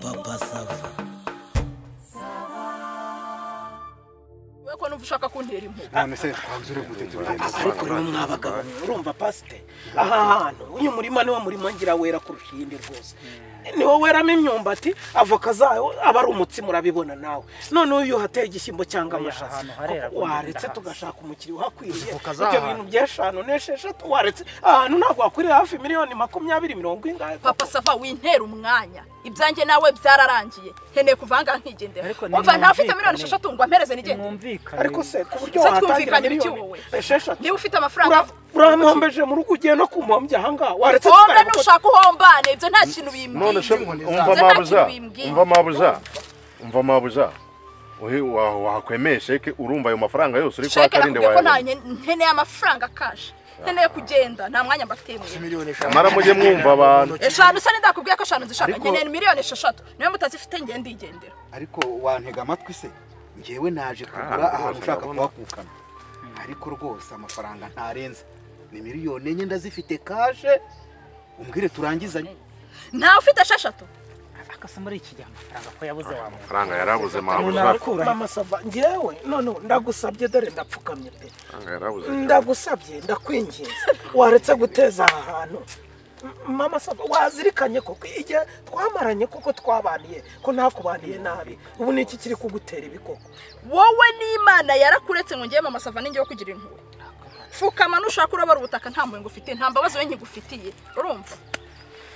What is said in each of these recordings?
papa sava we ko n'uba ushaka kuntera impuhwe none se twabuze uri guteta urugendo ariko rero mwa bagabo mwe urumva pasite aha hantu uyu murima niwo murima ngira wera kurusha iyindi rwose niwo weramo imyumbati avoka zayo aba ari umutsima urabibona nawe noneho iyo uhateye igishyimbo cyangwa amashaza ahantu harera kuko rwose waretse ndahasa. tugashaka umukiriya uhakwiriye Izo voka ibyo zaha. bintu by'eshanu n'esheshatu waretse ahantu ntabwo wakwiriye hafi miliyoni makumyabiri mirongo ingahe papa sava wintera umwanya ibyanjye nawe byararangiye nkeneye kuvanga nkigendera Ariko umva ntafite nimwumvikane. miliyoni esheshatu ngo ampereze nigende mwumvikane ariko se ku buryo Se wahatangira twumvikane miliyoni biki wowe? esheshatu niba ufite amafaranga urampombeje mu rugo ugiye no kumuhombya ahangaha waretse hombe tukare- nushaka uhombane ibyo nta kintu bimbwiye none se Ibyo umva nta mabuza kintu bimbwiye. umva mabuza umva mabuza uhe- wa- wakwemeye sheke urumva ayo mafaranga yose uri kwa sheke karinde nakubwiye ko nta wawe nken- nkeneye amafaranga kaje nkeneye kugenda nta mwanya mbatemwe miliyoni eshanu mara mujye mwumva abantu eshanu se nidakubwiye ko eshanu zishaka Ariko- nkeneye miliyoni esheshatu niyo mutazifite ngende igendera ariko wantega amatwi se ngewe naje kugura ahantu ushaka kuhakukana ariko rwose amafaranga ntarenze ni miliyoni enye ndazifite kashe umbwire turangizanye ntawe ufite esheshatu akasa muri iki gihe amafaranga ko yabuze wa muntu amafaranga yarabuze mabuza ntarakura mama sava ngewe noneho ndagusabye dore ndapfukamye pe amafaranga yarabuze ndagusabye ndakwinginze waretse guteza aha hantu M- mama sava wazirikanye koko igihe twamaranye kuko twabaniye ko ntakubaniye nabi ubu ni iki kiri kugutera ibikoko wowe n'imana yarakuretse ngo ngewe masava ninge wo kugira impuhwe pfukama nushaka urabara ubutaka nta mpuhwe ngufitiye nta mbabazi we nkigufitiye urumva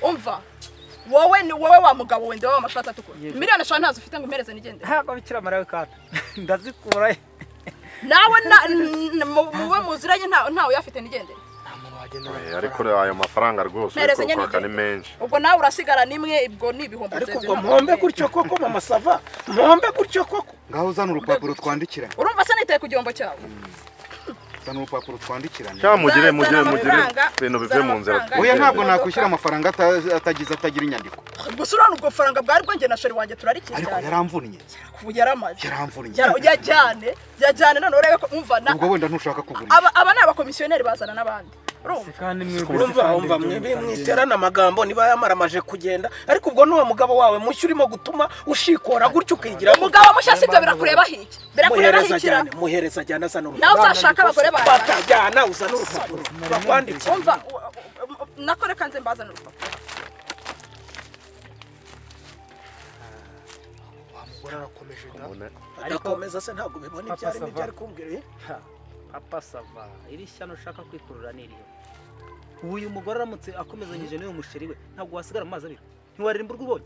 umva wowe ni wowe wa mugabo wende wowe w'amashati atukura Yego. miliyoni eshanu ntazo ufite ngo impereze nigende ntabwo bikira marawe kandi ndazikura nawe na- n- mu- muwe muziranye nta- ntawe uyafite nigende nta muntu wagenda Eh, ariko ayo mafaranga rwose uri Mpereze nyine kwaka ni igihembo. menshi ubwo nawe urasigara nimwe ibwo ni ibihumbi ariko byewe ubwo ntabwo mpombe nkeneye. gutyo koko mama sava mpombe gutyo koko ngaho uzana urupapuro twandikiranye urumva se nitaye ku gihombo cyawe uzana urupapuro twandikiranye cyangwa mugire mugire Zana mugire amafaranga, ibintu bive zana mu nzira amafaranga. oya ntabwo Ugende. nakwishyura amafaranga ata- atagize atagira inyandiko gusa urabona ubwo faranga bwari bwongeye na sheri wanjye turarikiye ariko cyane yaramvunnye kuva yaramaze yaramvunnye Ya- yajyane yajyane none urebe ko umva na ubwo wenda ntushaka kugurisha aba aba ni abakomisiyoneri bazana n'abandi urumva kandi urumva wumva mwe mwiterana amagambo niba yamaramaje kugenda ariko ubwo n'uwo mugabo wawe mushya urimo gutuma ushikora gutyo ukigira umugabo mushya sibyo birakureba hiki birakureba muhereza hikira ajyane muhereza ajyane azana urupapuro nawe uzashaka abagore bawe batajyana uzana urupapuro bakwandikira umva u- u- u- nakore kanze mbazana urupapuro adakomeza se ntabwo bibona ibyo arimo ibyo ari kumbwira papa sava iri shyano ushaka kwikurura ni irihe uyu mugore aramutse akomezanyije n'uyu musheri we ntabwo wasigara mu mazi abira ntiwaririmba urwo ubonye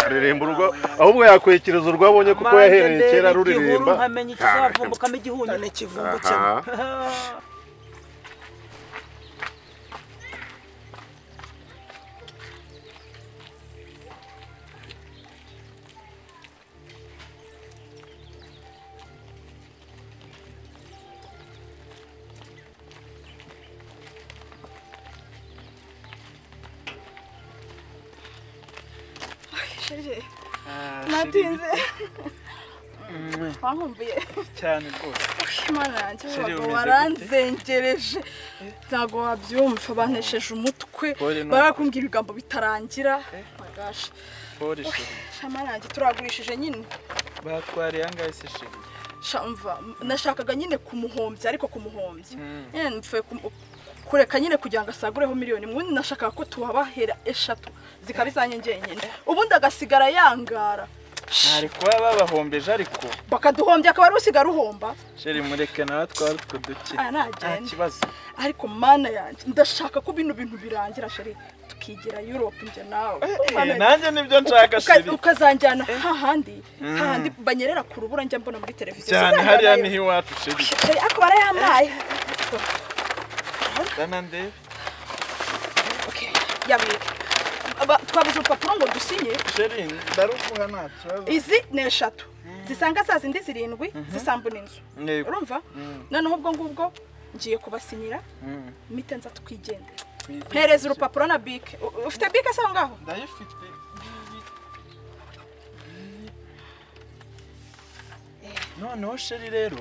aririmba urugo ahubwo yakwekereza urwo abonye kuko Manjye yahereye ndeba kera igihuru, ruririmba nkamenya ikizavumbukamo igihunyu cyane ikivumbu cye aha natinze wankumbuye cyane rwose imana yanjye Sheri, abagabo umeze gute? waranzengereje ntabwo wabyumva banesheje umutwe Polly, ni barakubwira ibigambo bitarangira magasha pori sheri shamana yanjye turagurishije nyine batwariye angahe se sheri Shamva, nashakaga nyine kumuhombya ariko kumuhombya nyine mpfuye kumu- kureka nyine kugira ngo asagureho miliyoni ubundi nashakaga ko tuhabahera eshatu zikaba izanjye njyenyine ubundi agasigara yangara ntari kuba babahombeje ariko bakaduhombya akaba ari usigara uhomba sheri mureke nawe twari utwo duke Ah, nta nagenda kibazo ariko mana yanjye ndashaka ko bino bintu birangira sheri tukigira europe njye nawe Eh, nanjye nibyo nshaka Uka- sheri ukazanjyana hahandi hahandi banyerera ku rubura njya mbona muri televiziyo cyane Sinzajyanayo. hariya niho iwacu sheri Sheri, ako barayampaye dana ndebe Okay, yabireka Aba- twabuze urupapuro ngo dusinye sheri ndaruguha nta kibazo izi ni eshatu zisanga za zindi zirindwi zisambuna inzu Yego. urumva noneho ubwo ngubwo ngiye kubasinyira mite nza twigendera mpereza urupapuro na bike U- ufite bike se aho ngaho ndayifite noneho sheri rero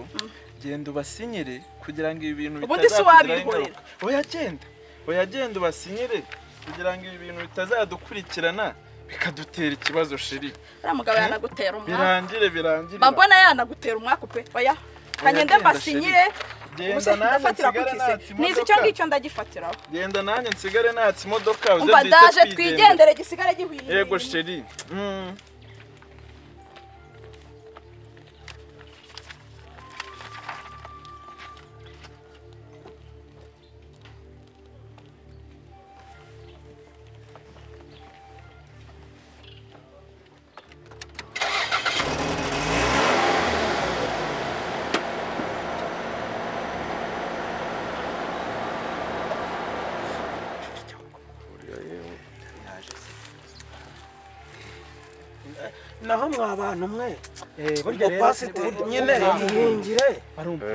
genda ubasinyire kugira ngo ibi bintu Ubundi si bitazakugiraho wabihorera. ingaruka. oya genda oya genda ubasinyire kugira ngo ibi bintu bitazadukurikirana bikadutera ikibazo sheri uriya mugabo yanagutera umwaka birangire birangire mba mbona yanagutera umwaka pe oya kanyende genda mbasinyire genda ubuse nanjye ndafatira ku nsigare kise natse nizi imodoka icyo ngicyo ndagifatiraho genda nanjye nsigare natse imodoka uze umva duhite ndaje twigendera. twigendere gisigare gihwiriye yego sheri Mm. naho mwa bantu mwe Eh, burya rero pasiteri nyine ihingire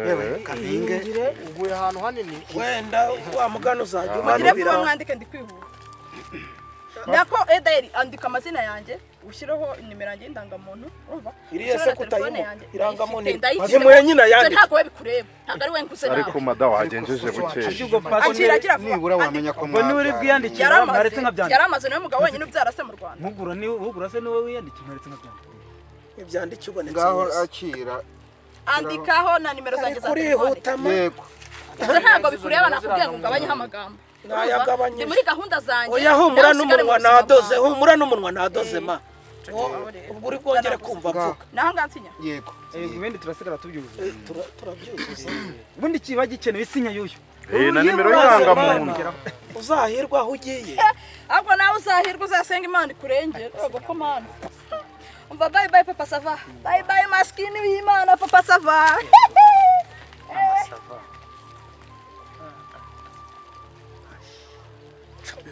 yewe kapinge ihingire uguye ahantu hanini wenda wa mugana uzajya mugire vuba umanubira mwandike ndikwihuta nako ederi andika amazina yanjye ushyireho nimero yanjye y'indangamuntu urumva iriya se Ushyireho na telefone kutayimo yanjye. irangamuntu Ndayifite, ndayifite. ntimuye nyina Ibyo yanditse ntabwo we bikureba ntabwo ari we nguze nawe ariko mada wagenjeje bukeya akira akira vuba nibura wamenya ko ubwo niwe uri bwiyandikire yari ntaretse amaze nkabyandika yari amaze niwe mugabo wenyine ubyara se mu rwanda mpugura niwe mpugura se niwe wiyandikira ntaretse nkabyandika ibyandike ubonetse ngaho wese akira andikaho na nimero zanjye za telefone kurihutamo yego ibyo ntabwo bikureba nakubwiye ngo ngabanyeho amagambo Nayagabanyije. Ndi muri gahunda zanjye oya humura n'umunwa nadoze humura n'umunwa nadoze ma ubwo uri bwongere kumva mvuga naho ngansinya yego Eh, ibindi turasigara tubyuzuza Eh, tura- turabyuzuza ubundi kiba gikeneye isinya y'uyu Eh, na nimero y'irangamuntu. y'irangamuntu uzahirwe aho ugiye ahubwo nawe uzahirwa uzasenga imana ikurengere yego ko mana umva bayi bayi papa sava bayi bayi masikini y'imana papa sava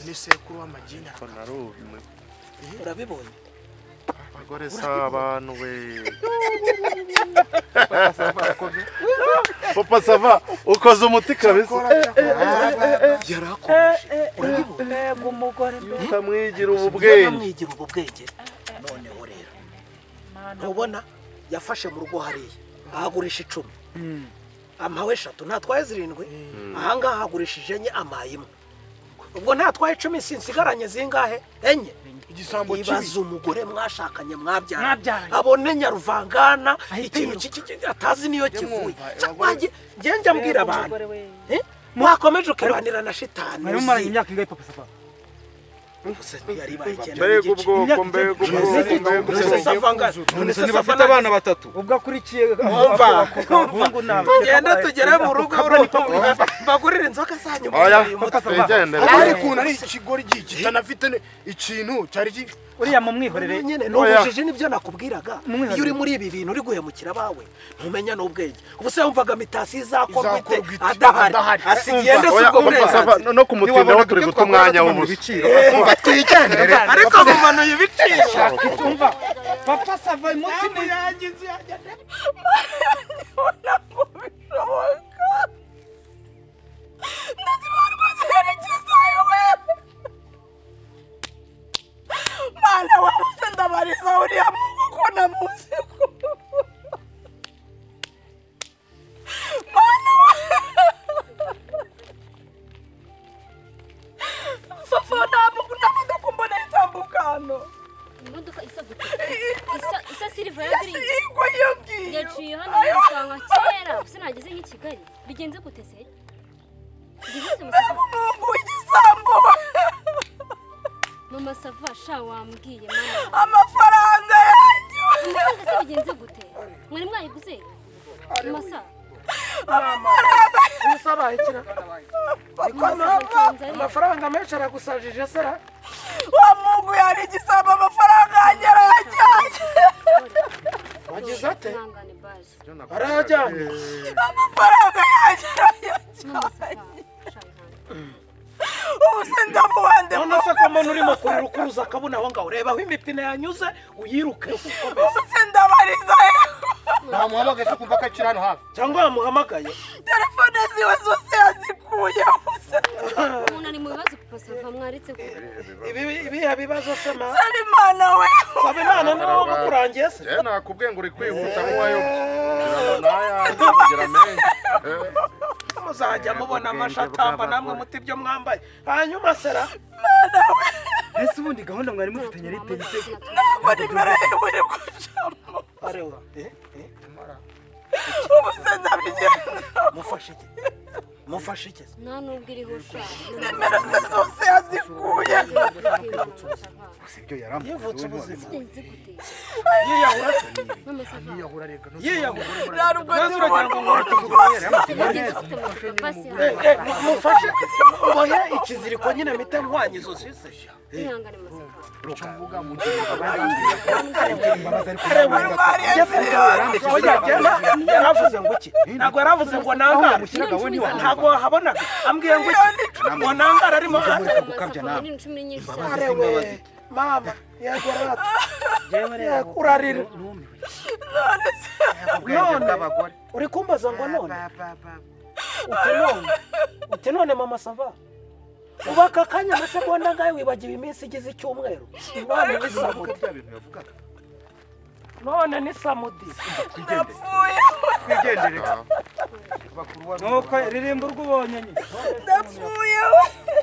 ni sekuru w'amagina urabibonye abagore si abantu we papa sava ukoze umuti kabisa yarakomeje ukamwigira ubu niba bwenge mwigira ubu bwenge noneho rero ntubona yafashe mu rugo hariya ahagurisha icumi ampawe eshatu ntatwaye zirindwi ahangaha hagurishije enye amaye imwe ubwo ntatwaye icumi sinsigaranye zingahe enye igisambo kibi ibaza umugore mwashakanye mwabyaranye Mwabyaranye. abone nyaruvangana Ahita ikintu yiruka. kiki- atazi niyo kivuye mwumva, Cya, abagore- wanjye- njye njya mbwira abantu eh? mwakomeje ukibanira na shitani mwari uzi. mumaranye imyaka ingahe papa sava Gusa yari ibaye icyenda mbega n'igice. ubwoko mbega ubwoko mbega None se ubwoko savanga- none se savanga- batatu ubwo akurikiye Mwumva. abahungu n'abakobwa Genda tugere mu rugo urumva. mbagurire inzoka zanyu oya mubaye umuti. papa sava wigendere ari kuntu ari ikigori gihitana afite ikintu cyari ki uriya mumwihorere nyine ni Oya. ubujiji nibyo nakubwiraga Mwihagarike. iyo uri muri ibi bintu uri guhemukira abawe ntumenya n'ubwenge ubu se wumvaga mitasi izakorwa ite Izakorwa ite? adahari Adahari. asigende si oya ubwo papa sava burenganzira no- no kumutindiraho turi guta umwanya w'ubusa ibiciro urumva twigendere ariko bimanuye ibiciro umva papa sava umunsi ni mana wabuze ndabariza uriya mungu ko namuzi mana wa fafo nta mungu nta modoka umbona itambuka hano imodoka isa gutuka isa isa silver ya yasi green igwa iyo ngiyo yaciye hano yisanga kera gusa nageze nk'i kigali bigenze gute se Bigenze gute mbega umungu w'igisambo mama sava sha wambwiye mama amafaranga yanyu ndabona se bigenze gute mwari mwayiguze masa amafaranga menshi aragusajije se ra- wa mungu yari igisambo amafaranga yanjye arayajyanye wagize ate ihangane baje arayajyanye amafaranga yanjye mama arayajyanye sava sha ihangane ubu se ndamuhande none se ko mbona urimo kurira ukuruza akabona aho ngaho rebaho imipine yanyuze uyiruke ukomeze se ndabariza ntamuhamagaye se kumva ko akiri hano hafi cyangwa yamuhamagaye telefone ziwe zose yazikuyeho se umuntu ari mu bibazo papa sava mwaretse ko Ibi- ibihe bibazo se ma ari mana we saba imana niba wamukurangiye se njyewe nakubwiye ngo uri kwihuta nk'uwayobye n'ayanjye kugira menshi Eh, muzajya mubona amashati atamba namwe muti ibyo mwambaye hanyuma sera nawe ese ubundi gahunda mwari mufitanye ari penite ntabwo nimerewe gucamo areba eh eh ubu se ndabigenza mufashe iki mufashe iki nta nubwo iriho ushaka nimero ze zose yazikuye gusa ibyo yarambuye yivutse ubuzima Sinzi gute. Mama sava. nta nubwo ndi umuntu Bigenze gute mama? Pasi Eh, hano. eh, mu- mufashe mubohe ikiziriko nyine mpita mpwanya izo zise Ihangane mama sava. areba yaravuze ngo iki ntabwo yaravuze ngo nangare ntabwo wahabonaga ambwiye ngo iki ngo nangare arimo Mama sava. Ni cumi nyinshi cyane. arewe mama yego rata Yego, urarira none uri kumbaza ngo none uti none uti none mama sava uba aka kanya amasegonda ngayo wibagiwe iminsi igize icyumweru none ni samudi none ni samudi napfuye nuko ririmba urwo ubonye nyine napfuye we